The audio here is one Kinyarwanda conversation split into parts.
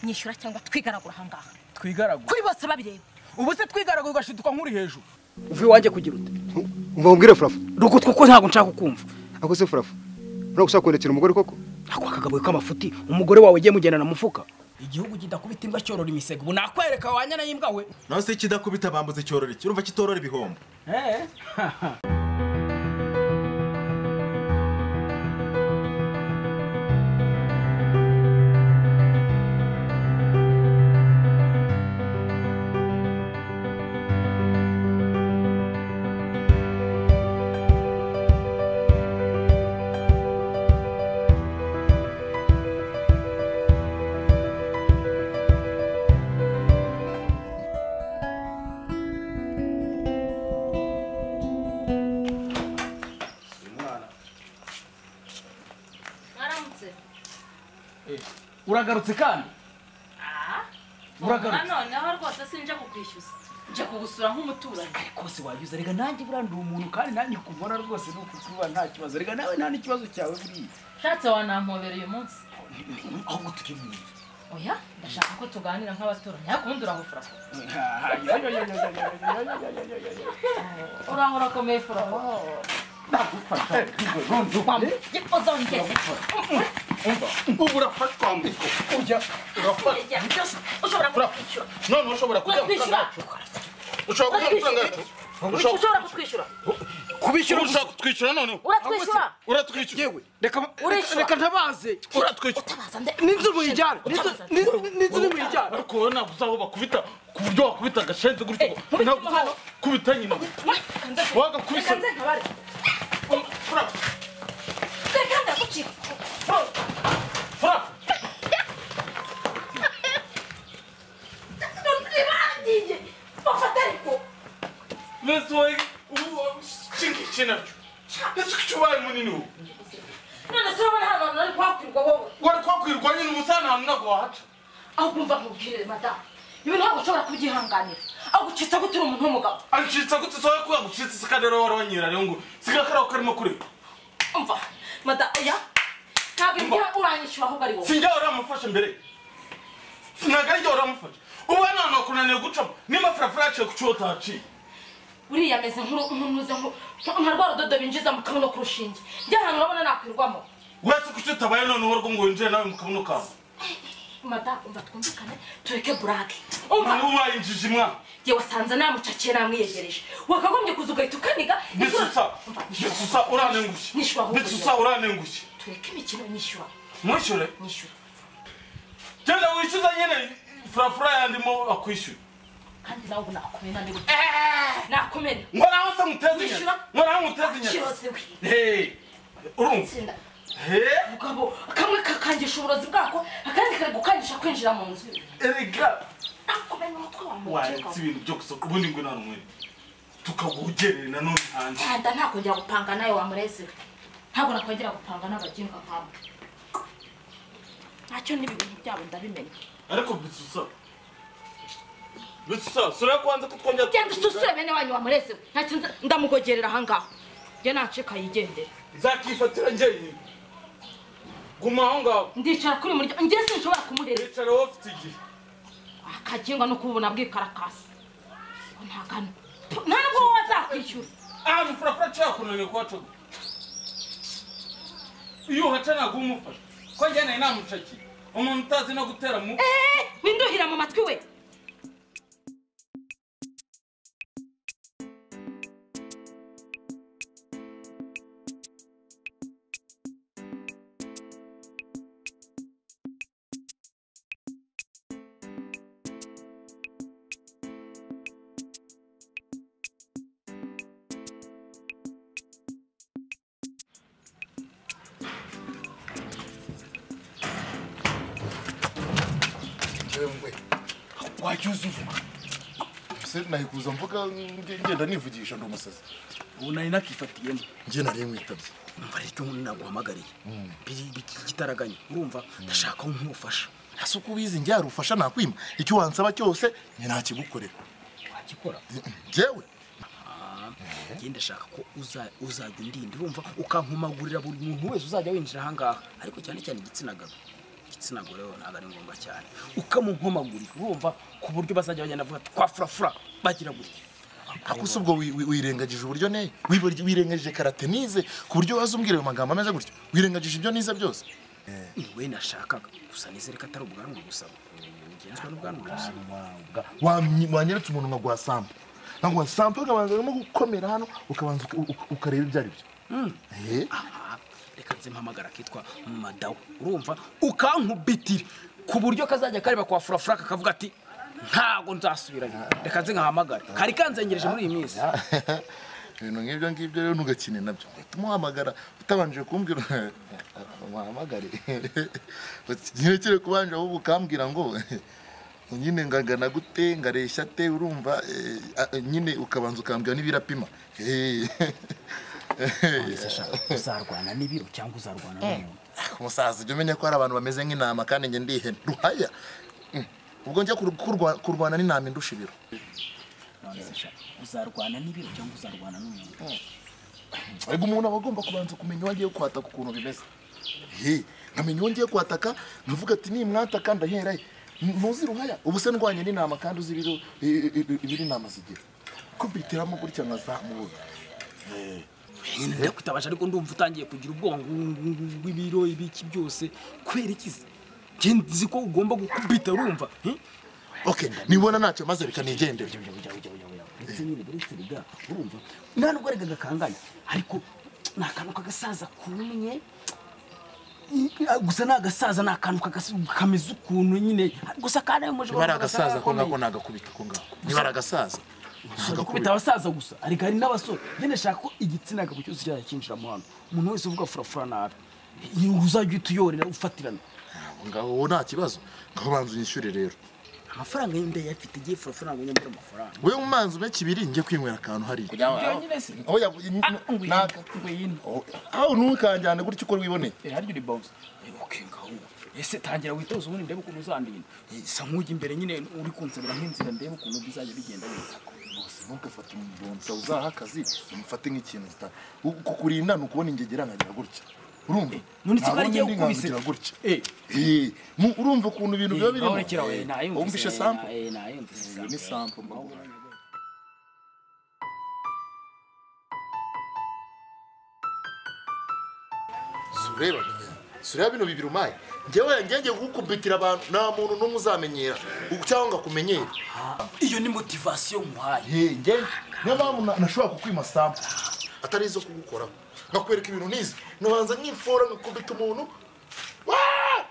nyishyura cyangwa twigaragura aha ngaha twigaragura kuri bose babireba ubu se twigaragura ugashiduka nk'uri hejuru uvuye iwanjye kugira ute mubwire furafu rugutwe ko ntabwo nshaka kukumva ako se furafu ntabwo ushaka kwendekera umugore koko ntabwo akagabuye k'amafuti umugore wawe ugiye mugendana mufuka igihugu kidakubita imbwa cyorora imisego ubu nakwereka wanyana y'imbwa we naho se kidakubita bambuze cyorora iki urumva kitorora ibihombo waramutse uragarutse kandi Uragarutse. noneho rwose sinje kukwishyuza nje kugusura nk'umuturanyi kose wayuza reka nanjye buriya ndi umuntu kandi nanjye kubona rwose ni ukutuba nta kibazo reka nawe nta n'ikibazo cyawe buriya ushatse wanampobera uyu munsi ahubwo turi mu nzu oya ndashaka ko tuganira nk'abaturanyi ariko ubundi uraho furafo uraho urakomeye furafo uzongere ubu urafatwa mbi ujya urafatwa ujya ushobora kutwishyura none ushobora kujya mu kutwishyura kazacu ushobora kujya mu kazacu ushobora kutwishyura kubishyura ushaka kutwishyura noneho uratwishyura uratwishyura yewe reka Urishyura. reka ntabaze uratwishyura utabaza nde n'inzu muyijyana N'inzu- n'inzu- n'inzu nimuyijyana ariko wowe ntabwo uzaho bakubita ku buryo wakubita agashenzi gutyo nkubite ntabwo hano. uzakubita nyina reka wagakubise nze nkabare furafu reka ndagucika furafu ntibagiye bafata ariko mbese wowe ubu shinga iki nacyo ese kuki ubaye munini ubu none se urabona hano hantu ari kuhakwirwa wowe wari kwakwirwa nyine umusana ahantu ntabwo wahaca aho kumva nkubwire madamu ibi ntabwo ushobora kubyihanganira aho gucitsa gute uri umuntu w'umugabo ancitsa gutse sowe ko yagucitse sika rero wari wanyira rero ngo sika kariho karimo kureba umva madamu oya ntabwo ibyo uranyishyura ahubwo ari wowe sinjya wari wamufashe mbere sinaga ryo wari wamufashe ubu hano hantu hakunaniye gucamo niba furafura yaciye ku cyo utahaciye uriya ameze nk'unuze nka rwa rudodo binjiza mu kabuno k'urushinge njye ahantu urabona nakwirwamo uretse ku cyo utabaye noneho rwo ngo winjire nawe mu kabuno kawe madamu umva twumvikane tureke burake umva ubu ubaye injiji mwana njye wasanze namucakiye namwiyegereje wakagombye kuza ugahita ukaniga nitsusa nitsusa uranengushye Nishyura ahubwo nitsusa uranengushye tureke imikino nyishyura mwishyure nyishyura genda wishyuza nyine furafura yandimo akwishyuye kandi nawe ubu nakomena ndi gute nakomena ngo naho se muteze inyama Wishyura. ngo naho muteze inyama kiroze we Hey, urumva tsinda Hey, mugabo kamwe kakangisha uburozi bwako akandi kari gukangisha kwinjira mu nzu erega nakomena umutwe wa wayatse mukeka ibintu byo gusohoka ubundi ngo nta numwe tukagugerera nanone hanze nda ntakongera gupanga nawe wamureze we ntabwo nakongera gupanga n'abaginga nkawe ntacyo n'ibintu byabo ndabimenya ariko bisusa bisusa sura ko wanze kutwongera genda ususure bene wanyu wamureze we ntacyo nza- ndamugogerera aha ngaho njye nacika yigendere nzakifatira njyenyine guma aho ngaho ndicara kuri uyu muryango njye sinshobora kumureza wicara wowe ufite igihe akaginga no kubona bwikarakasi ntagana nta nubwo wowe azakwishyura ahantu furafura nshobora kunaniwe kuhacaga iyo uhaca ntabwo uba umufasha ko njyana inamucakiye umuntu utazi no gutera mu Eh, winduhira mu matwi we Yemwe, wajya uza uvuga se nahikuza mvuga nge- ngenda nivugisha ndi umusazi ubu nari nakifatiyemo nge nari nkwitabye umva rero icyo nkunda naguhamagariye Biri- biki- ikitaraganya urumva ndashaka aho nk'ubufasha ese uko ubizi njye hari ubufasha nakwima icyo wansaba cyose nge nakigukorera wakikora njyewe njye ndashaka ko uza- uzajya undinda urumva ukankomagurira buri muntu wese uzajya winjira aha ngaha ariko cyane cyane igitsina gabo igitsina gore we ntabwo ari ngombwa cyane ukamunkomagurira urumva ku buryo bazajya bagenda bavuga ati, kwa furafura bagira gutya ako si ubwo wi- wi- wirengagije uburyo neye Wibar- wirengagije karate nize ku buryo waza umbwira ayo magambo ameze gutyo wirengagije ibyo nize byose ni we nashakaga gusa nizere ko atari ubwanwa gusa ugenzwa n'ubwanwa gusa Wamye- wanyeretse umuntu nka gwasampa nka gwasampa ukabanza urimo gukomera hano ukabanza uka- u- ukareba ibyo ari byo Eh, aha reka nze mpamagara akitwa madawu urumva ukankubitira ku buryo kazajya kareba kwa furafura kakavuga ati ntago nzasubirayo reka nze nkahamagara kari kanzengereje muri iyi minsi ibintu nk'ibyo ngibyo rero ntugakine nabyo tumuhamagara utabanje kumbwira muhamagare ntirekere kubanje ahubwo ukambwira ngo nyine ngangana gute ngareshya te urumva eh, ah, nyine ukabanza ukambwira n'ibirapima Eh. uzarwana n'ibiro cyangwa uzarwana n'umuntu umusaza ujya umenya ko hari abantu bameze nk'intama kandi njye ndi ihene ruhaya Mm. ubwo njya kur- kurwa- kurwana n'intama indusha ibiro none se sha uzarwana n'ibiro cyangwa uzarwana n'umuntu Ego umuntu aba agomba kubanza kumenya uwo agiye kwataka ukuntu bimeze. He, nkamenya uwo ngiye kwataka, nkavuga ati nimwataka ndahera he. N- Ntuzi ruhaya, ubu se ndwanye n'intama kandi uzi ibiro i- i- i- ibiri intama zigira. Kubitiramo gutya nkazamubona. nda kwitabaje ariko ndumva utangiye kugira ubwonko bw'ibiro ibiki byose kubera ikizi njye nzi ko ugomba gukubita urumva hmm? Okay, nibona ntacyo maze reka nigendere. ndetse nyine buretse biga urumva nta nubwo arega gakanganye ariko ni akantu k'agasaza kumye gusa ni agasaza ni akantu kagas- kameze ukuntu nyine gusa kanayo muje Niba ari agasaza ko ngako nagakubita ko ngako. Niba ari agasaza. gukubita abasaza gusa ariko hari n'abasore nyine nshaka ko igitsina gabo cyose cyajya kinjiramo hano umuntu wese uvuga furafura nabi uzajya uhita uyorera ufatirana Aho ngaho uwo nta kibazo. Ngaho banza unyishyure rero. amafaranga y'indaya afite igihe furafura ntabwo nyambura amafaranga Wewe umanza umpe kibiri njye kwinywera akantu hariya. ibyo nyine se Aho yavuye naka. ngwino Aho ntukanjyane gutya uko wiboneye. Eh, harya uri bawuzi oke ngaho ese tangira witoze ubundi ndebe ukuntu uzandinda Eh, sa nk'ujya imbere nyine uri kunsabira nk'inzira ndebe ukuntu bizajya bigenda neza Bose ntugafate umubonsa uzaha akazi umufate nk'ikintu gita- ku- kukurinda ni ukubona ingegera nkagira gutya urumva none se ko ari Nabonye igihe ndi gukubise? nkakugira gutya Eh. Eh, mu- urumva ukuntu ibintu biba birimo Nturekera we, Eh, nayumvise, wumvishe eh, sample na- eh, nayumvise iyo ni sample mbaguha. sureba nyine. sureba bino bibiri umaye njyewe ngenge kukubitira abantu nta muntu n'umwe uzamenyera ubu cyangwa ngo akumenyere iyo ni motivasiyo nkuhaye Hey, njye niyo mpamvu na- nashobora kukwima sample atari izo kugukoraho nkakwereka ibintu nize nabanza nk'ifora nkakubita umuntu Waa!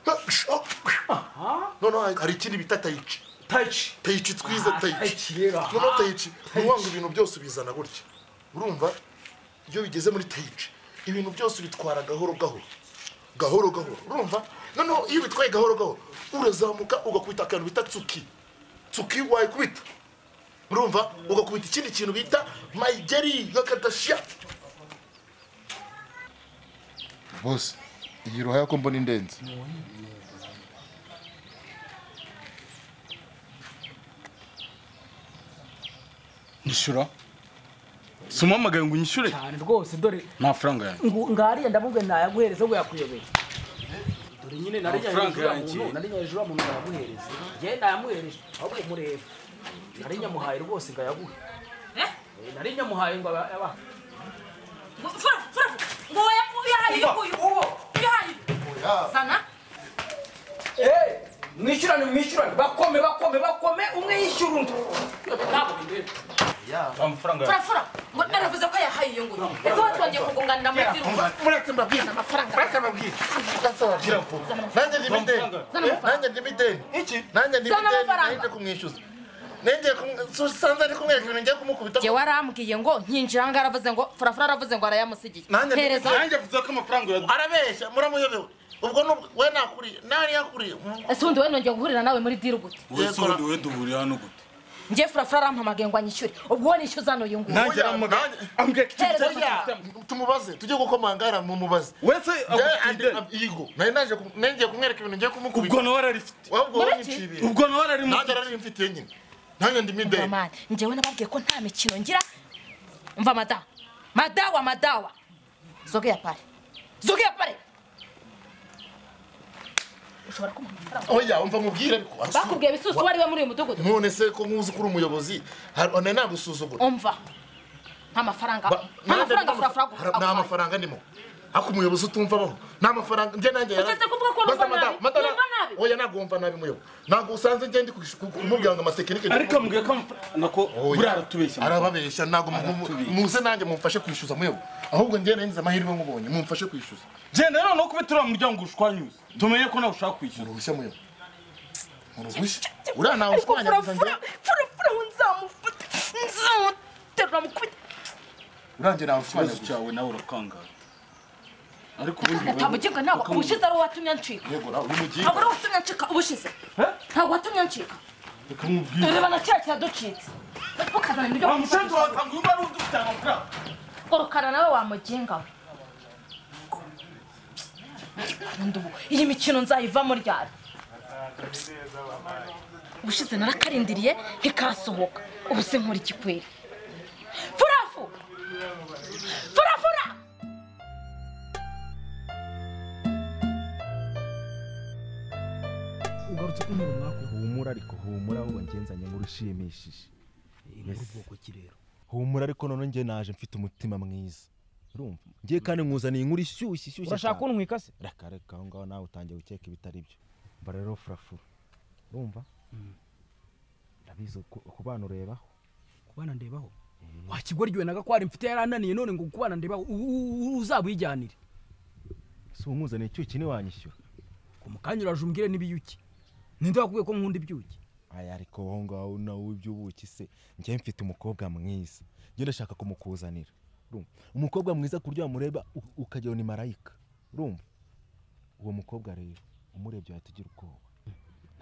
Ha, sho! noneho hari- hari ikindi bita tayici tayici tayici twize Ah, tayici tayici rero, aha. noneho tayici nuwanga ibintu byose ubizana gutya urumva iyo bigeze muri tayici ibintu byose ubitwara gahoro gahoro gahoro gahoro urumva noneho iyo ubitwaye gahoro gahoro urazamuka ugakubita akantu bita tsuki tsuki wayikubita urumva ugakubita ikindi kintu bita mayigeri nk'akadashiya bose iyi ruhaya ko mbona indenzi nyishyura si umuhamagaye ngo unyishyure cyane rwose dore amafaranga yanjye ngariya ndavuga nayaguhereza ngo yakuyobera dore nyine nari Amafaranga nyahejuru ya yanjye. muntu nari nyahejuru ya muntu ngayamuhereza njye nayamuhereje ahubwo mureba nari nyamuhaye rwose ngo ayaguhe Eh? Eh, nari nyamuhaye ngo aba- abahe Ngo- Fura, fura, ngo wowe ubihaye ibi nguyu. Ubihaye ibi. Zana. Eh, mwishyurane mwishyurane bakome bakome bakome umwe yishyura undi ntabwo bindeba amafaranga yanjye Fura, fura. Ngo naravuze ko yahaye iyo nguyu. Ese wowe twongeye kugunganira muri firime. muretse mbabwira amafaranga muretse mbabwira gira ngo nanjye ndi mideni nanjye ndi mideni iki nanjye ndi Zana mideni amafaranga. nanjye kumwishyuza nanjye sanze ari kumwereka ibintu ngiye kumukubita Jye warambwiye ngo nkinjira ahangaha aravuze ngo furafura aravuze ngo arayamusigiye. Nanjye ndi- Hereza. nanjye avuze ko amafaranga yaguze arabeshya muramuyobewe ubwo n'ubwo- we nakuriye nawe yakuriye Mm, Ese undi we nongeye guhurira nawe muri diru gute? wowe se wowe duhuriye hano gute Njye furafura arampamagaye ngo anyishyure. Ubwo wowe nishyuza hano uyu nguyu. nanjye aramuhamagaye ambwira ko Hereza icyo amafaranga. tumubaze tujye gukomangara mumubaze wese Njye agufite andi- ideni ab- yigo nari naje ku- nari ngiye kumwereka ibintu ngiye kumukubita ubwo nawe ararifite wabwo Muri wowe iki? nicibira ubwo nawe ararimufite nanjye ararimfitiye nyine nanjye ndi mideni Mani, njyewe nababwiye ko nta mikino ngira. Umva madawa. Madawa, madawa. Zogea pale. Zogea pale. ushobora kumuha amafaranga oya umva nkubwire ariko bakubwiye bisusu wari we muri uyu mudugudu none se ko nkuzi ko uri umuyobozi hari- nari nagusuzugura umva nta mafaranga Ba- nta nande- mafaranga furafura Hari- nta mafaranga ndimo ariko umuyobozi utumva abaho nta mafaranga njye nanjye yara- Utatse kuvuga ko Basta numva nabi. madame- madame- Numva nabi. oya ntabwo wumva nabi muyobo ntabwo usanze njye ndi ku- ku- kumubwira ngo amatekinike ariko mbwiye ko amafaranga nako buriya aratubeshya arababeshya ntabwo mu- mu- Aratubeshya. muze nanjye mumfashe kwishyuza muyobo ahubwo njye nari nzi amahirwe nkubonye mumfashe kwishyuza genda rero no kubitira uriya muryango ushwanyuze tumenye ko nawe ushaka kwishyura uruhushya muyobo uruhushya uriya ntawe ariko ushwanyaguza njye furafura furafura we nzamufata nzamuterura mukubita uriya njye ikibazo ntawe ushwanyaguza cyawe nawe urakangaye ariko ubundi ntabwo ugenga ntabwo ubushize ari uwatumye ncika yego nawe uri mu gihe ntabwo ari uwatumye ncika ubushize ntabwo watumye ncika reka nkubwire tureba na kera kiraducitse ukazana ibyo wa musanzu wawe usanga uba ari udufite amafaranga urukara nawe wamugenga we Nkunda ubu. iyi mikino nzayivamo ryari ubushize narakarindiriye ntikasohoka ubu se nkora ikikweri furafu furafura ugarutse ko nkuru mwako humura ariko humura ahubwo ngenzanye nkuru ushimishije inkuru bwoko ki rero humura ariko none njye naje mfite umutima mwiza urumva ngiye kandi nkuzaniye inkuru ishyushye ishyushye urashaka cyane. kuntwika se reka reka aho ngaho nawe utangiye gukeka ibitari byo mba rero furafura urumva ndabizi ku- ku bana urebaho kubana ndebaho wakigwa ryowe na gakwari mfite yarananiye none ngo kubana ndebaho u- u- u- uzabwijyanire si umuzaniye icyuki ntiwanyishyura ku mukanya uraje umbwire n'ibiyuki ninde wakubwiye ko nkunda ibyuki aya ariko aho ngaho nawe iby'ubuki se njye mfite umukobwa mwiza njye ndashaka kumukuzanira urumva umukobwa mwiza ku buryo wamureba u- ukagira ngo ni marayika urumva uwo mukobwa rero umurebye yatugira ubwoba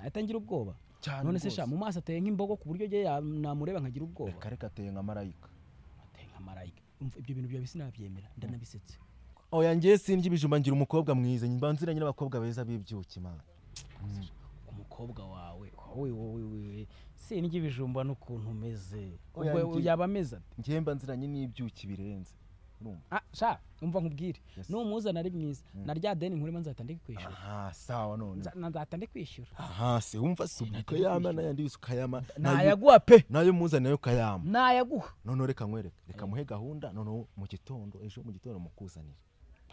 nahita ngira ubwoba Cyane none se rwose. sha mu maso ateye nk'imbogo ku buryo njye ya- namureba nkagira ubwoba reka reka ateye nka marayika ateye nka marayika Umva, ibyo bintu byawe sinabyemera ndanabisetse oya njye sinjye ibijumba ngira umukobwa mwiza mba nziranye n'abakobwa beza b'ibyuki mana umukobwa wawe wowe wowe wowe sinjye ibijumba n'ukuntu umeze Oya, Ubwo ngiye. yaba ameze ate njye mba nziranye n'ibyuki birenze urumva Ah, sha umva nkubwire Yes. numuzana ari mwiza na rya deni nkurimo nzatande kwishyura aha sawa none Nza- nzatande kwishyura aha se wumva si ukayama n'ayandi yose ukayama n'ayo- nayaguha pe n'ayo muzaniye ukayama nayaguha noneho reka nkwereke reka muhe gahunda noneho mu gitondo ejo mu gitondo mukuzanire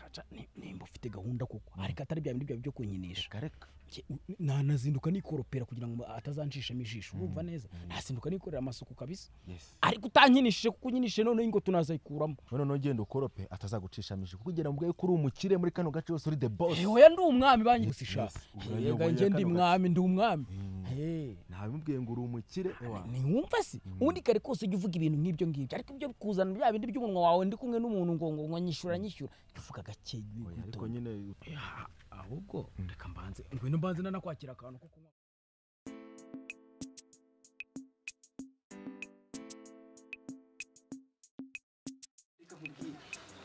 Aca, ni- nimba ufite gahunda koko ariko atari bya bindi byawe byo kunyinisha reka reka Ke- n- nanazinduka nikoropera kugira ngo atazancishamo ijisho urumva neza nazinduka nikorera amasuku kabisa yes ariko utankinishije kuko unyinishe noneho ingo tunazayikuramo noneho ugenda ukorope atazagucishamo ijisho kuko ugenda mubwaye ko uri umukire muri kano gace wose uri the boss ehoya ndi umwami banyirutse Yes, sha yes. Oya, yega oya, njye ndi kano gace. mwami ndi umwami Mm. Eh, ntabimubwiye ngo uri umukire ewa ni- ntiwumva se ubundi kare kose ujya uvuga ibintu nk'ibyo ngibyo ariko ibyo kuzana bya bindi by'umunwa wawe ndi kumwe n'umuntu ngo ngo ngo nyishyura nyishyura jya uvuga gake Oya, ariko witonde. nyine Eh, ah, ahubwo reka mbanze ngwino mbanze nanakwakira akantu ko kunywa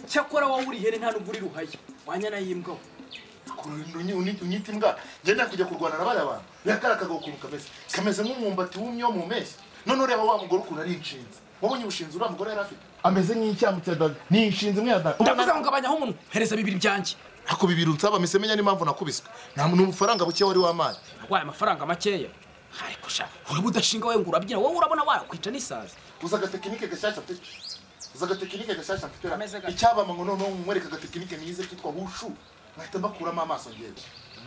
cyakora wowe uri ihene nta n'ubwo uri ruhaya wanyana y'imbwa unyita imbwa ngenda kujya kurwana na bariya bantu reka kariya kagaho ukuntu kameze kameze nk'umwumbati wumye wo mu mpeshyi none ureba wa mugore ukuntu ari inshinzi wabonye ubushinzi uriya mugore yari afite ameze nk'icyamu cya daga ni inshinzi imwe ya daga ndavuze ngo ngabanyaho umuntu hereza bibiri byanjye ako bibiri unsaba mpise menya n'impamvu nakubiswe nta muntu ubufaranga buke wari wamaye wabaye amafaranga makeya ariko sha uraba udashinga wowe ngo urabyina wowe urabona wakwica n'isazi uza agatekinike gashyashya mfite uza agatekinike gashyashya mfite Kameze gake. icyabama ngo noneho mwereka agatekinike nize kitwa bushu nkahita mbakuramo amaso ngewe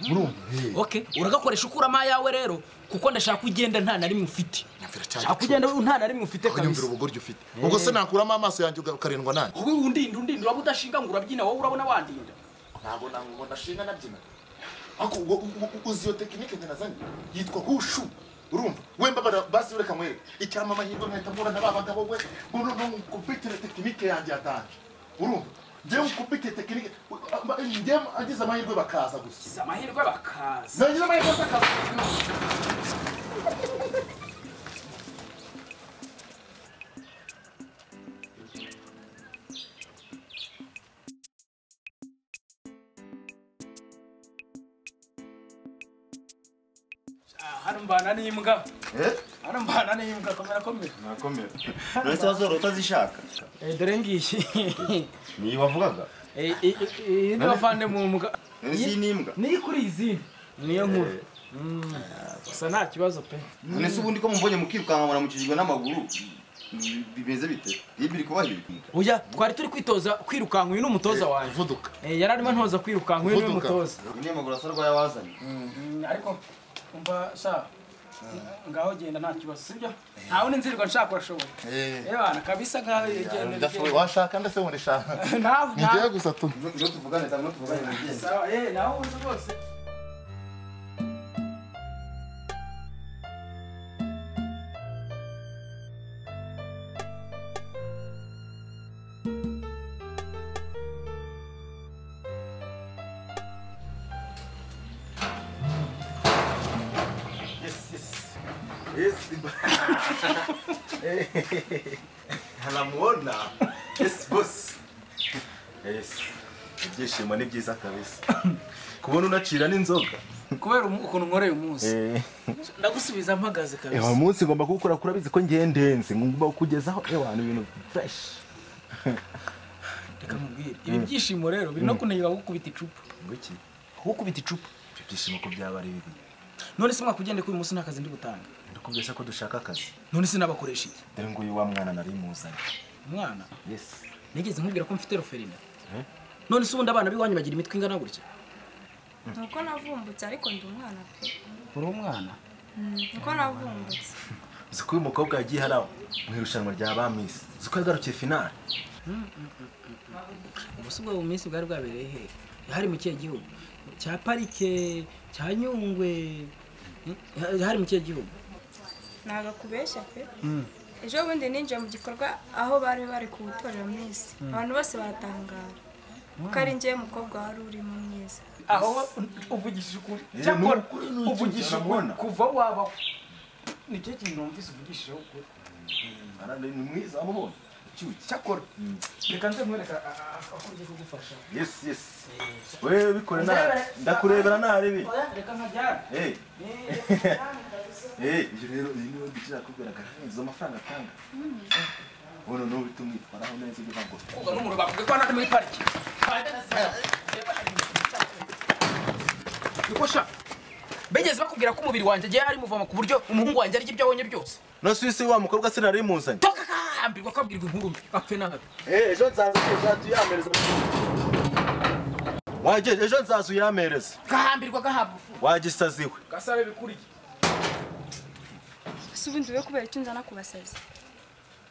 murumva okay uragakoresha ukuramo ayawe rero kuko ndashaka ko ugenda nta na rimwe ufite nyumvira nshaka ko cyane ugenda nta na rimwe ufite nyumvira kabisa ubugoryi ufite ubwo se nakuramo amaso yanjye uga- ukarindwa nanjye wowe undinda undinda uraba udashinga ngo urabyina wowe urabona wandinda ntabwo ntabwo ndashinga nabyina ariko ubwo ubwo- ubwo uzi iyo tekinike njye nazanye yitwa hushu urumva wemba bara- basi reka mwereke icyama amahirwe nkahita mpura na ba bagabo we uno no nkukupitire tekinike yanjye yatanje urumva njyewe nkukupitire tekinike njyewe agize amahirwe bakaza gusa si amahirwe bakaza nagira amahirwe se akaza hano mbana n'imbwa hano mbana n'imbwa komera komera nakomera uretse wazora utazishaka dore ngiyi niyo wavugaga indi bavande mu mbwa Eh, si n'imbwa niyo kuri izindi niyo nkuru gusa nta kibazo pe none se ubundi ko mubonye mukirukanka muramukijwe n'amaguru mm, bimeze bite iyo biri kubahirika oya twari turi kwitoza kwirukanka uyu ni umutoza wanjye vuduka Eh, yari arimo ntoza kwirukanka uyu ni we Vuduka. mutoza uyu ni amaguru asa rwayawazanye ariko umva sha ngaho genda nta kibazo sibyo nta wundi nzirirwa nshaka urashoboye ebana kabisa nkaho genda Ndashoboye washaka ndase ngo ndishaka ntawe ngiye gusa tu niyo tuvugane cyangwa niyo tuvugane mugenzi sawa eh nawe uzi rwose Yes, haramuona yes boss yes ibyishimo ni byiza kabisa kubona unacira n'inzoga kubera umu- ukuntu nkoreye umunsi ndagusubiza mpagaze ewa kabisa umunsi ngomba kuwukora kuri abizi ko ngiye ndenze ngomba kukugezaho ewa ni ibintu fresh reka nkubwire ibi byishimo rero biri no kunanira gukubita icupa ngwiki gukubita icupa ibyo byishimo ko byaba ari bibi none se mwakugende ko uyu munsi nta kazi ndi gutanga ndakubwira ko dushaka akazi none se nabakoresha iki dore nguyu wa mwana nari muzanye umwana yes nigeze nkubwira ko mfite roferina none se ubundi abana b'iwanyu bagira imitwe ingana gutya nuko navumbutse ariko ndi umwana pe uri umwana nuko navumbutse uzi ko uyu mukobwa yagiye haraho mu irushanwa rya ba misi uzi ko yagarukiye finale ubuse ubwo minsi bwari bwabereye he hari mu kihe gihugu cya parike cya nyungwe Hmm? hari mu kihe gihugu nagakubeshya pe ejo bundi ninjiye mu gikorwa aho bari bari kuwutorera minsi abantu bose baratangara kuko ari njyewe mukobwa wari urimo mwiza aho uvugishije ukuri Eh, cyakora ni ukuri, ni ukuri, uvugishije ukuri urabona? kuva waba nicyo kintu numvise uvugishijeho ukuri arane ni mwiza amubonye cyuki cyakora reka nze nkwereka a- a- a- uko ugiye kugufasha yes yes wewe bikore nabi ndakurebera nabi oya reka nkajyana eh Eh, reka nkajyane kabisa. eh ibyo rero iyi niwe dukira kugaragara izo amafaranga atanga ubu n'ubu bituma umwitwaraho neza uvuga ngo koga n'umuriro bavuga ko hano muri pariki niko sha bigeze bakubwira ko umubiri wanjye agiye hari muvoma ku buryo umuhungu wanjye arya ibyo abonye byose nose uyu si wa mukobwa sinari muzanye toka kambirwa kabwirwa inkuru mbi apfe nabi ejo nzaza uzaduyamereza wajye ejo nzaza uyamereza gahambirwa gahabwa ufu wagisaziwe gasabe bikuriye ese ubundi we kubera icyo nzana kubasazi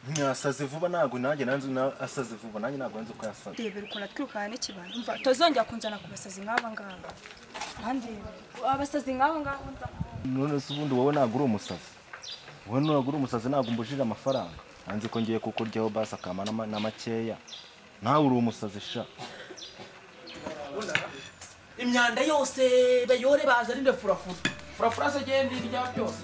ntiyasaze vuba ntabwo nanjye nanze na- asaze vuba nanjye ntabwo nanze uko yasaze rebera ukuntu atwirukana n'ikibano mva tuzongera kunzana ku basazi nk'aba ngaba bandeba abasazi nk'aba ngaba nzana none se ubundi wowe ntabwo uri umusazi wowe ntabwo uri umusazi ntabwo umbujije amafaranga nanze ko ngiye kukuryaho basi akama n'ama- na makeya nawe uri umusazi sha imyanda yose bayore baza rinde furafura furafura se genda irya byose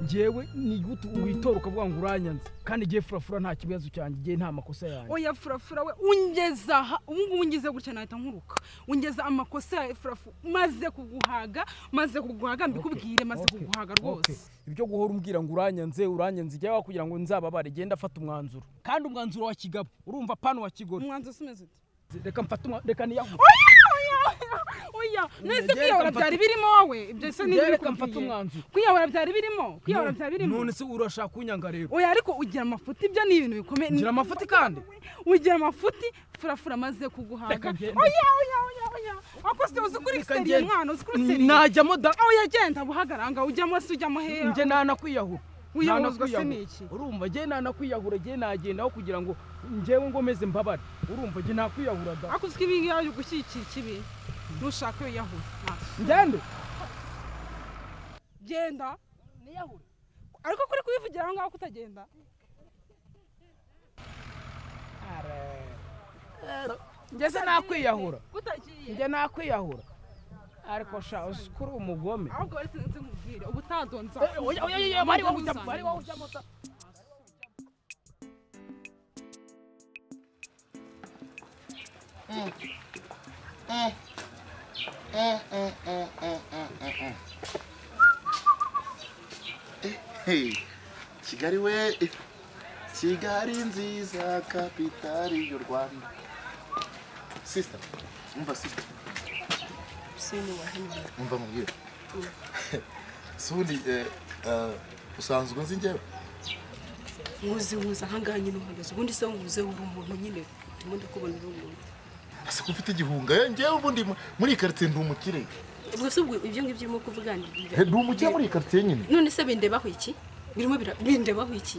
ngewe ni gute witora ukavuga ngo uranyanze kandi igihe furafura nta kibazo cyanjye igihe nta makosa yanjye oya furafura we ungeza aha ubungubu ungeze gutya nahita nkuruka ungeza amakosa ya furafu maze kuguhaga maze kuguhaga mbikubwire maze Okay, kuguhaga okay. rwose ibyo guhora umbwira ngo uranyanze uranyanze igihe wakugira ngo nzababare genda fata umwanzuro kandi umwanzuro wa kigabo urumva pano wa kigore umwanzuro si umeze uti reka mfate umwa- reka niyahure oya Ngegera none se kwiyahura kamfata- byari birimo wowe ibyo se Ngegera nibyo kamfata umwanzuro. bikubwiye kwiyahura byari birimo kwiyahura byari birimo none se urashaka kunyanga rero oya ariko ugira amafuti ibyo ni ibintu bikomeye ngira amafuti kandi ugira amafuti furafura maze kuguhaga Reka ngende. oya oya oya oya akose uzi kuri Reka seriye ngende. mwana uzi kuri seriye najyamo da oya genda buhagaranga ujyamo se ujyamo heya nge nanakwiyahura Wiyahuzwa se Nanakwiyahura. ni iki? urumva nge nanakwiyahura nge nagendaho kugira ngo ngewe ngomeze mbabare urumva nge nakwiyahura da ako uzwi ibingibi ari gushyigikira ikibi nushaka wiyahura maso ngende genda niyahure ariko kuri kubivugira aho ngaho kutagenda ngeze nakwiyahura kutagiye nge nakwiyahura ariko sha uzi ko uri umugome ahubwo wari sinzi nkubwire ubu utadonza Eh, oya, oya, oya, bari wowe ujyamo, bari wowe ujyamo da. kigali we kigali nziza kapitali y'u rwanda sisita umva sisita umva mubwire sundi usanzwe nzi njyewe nkuzi nkuzi ahangaha nyine uhagaze ubundi se nkuze uri umuntu nyine ndimo ndakubona uri umuntu ese ko ufite igihunga eh, njyewe ubundi mu- muri iyi karitsiye ndi umukire ubwo se ubwo ibyo ngibyo urimo kuvuga ni- Eh, ndi umukire muri iyi karitsiye nyine none se bindebaho iki birimo bira- bindebaho iki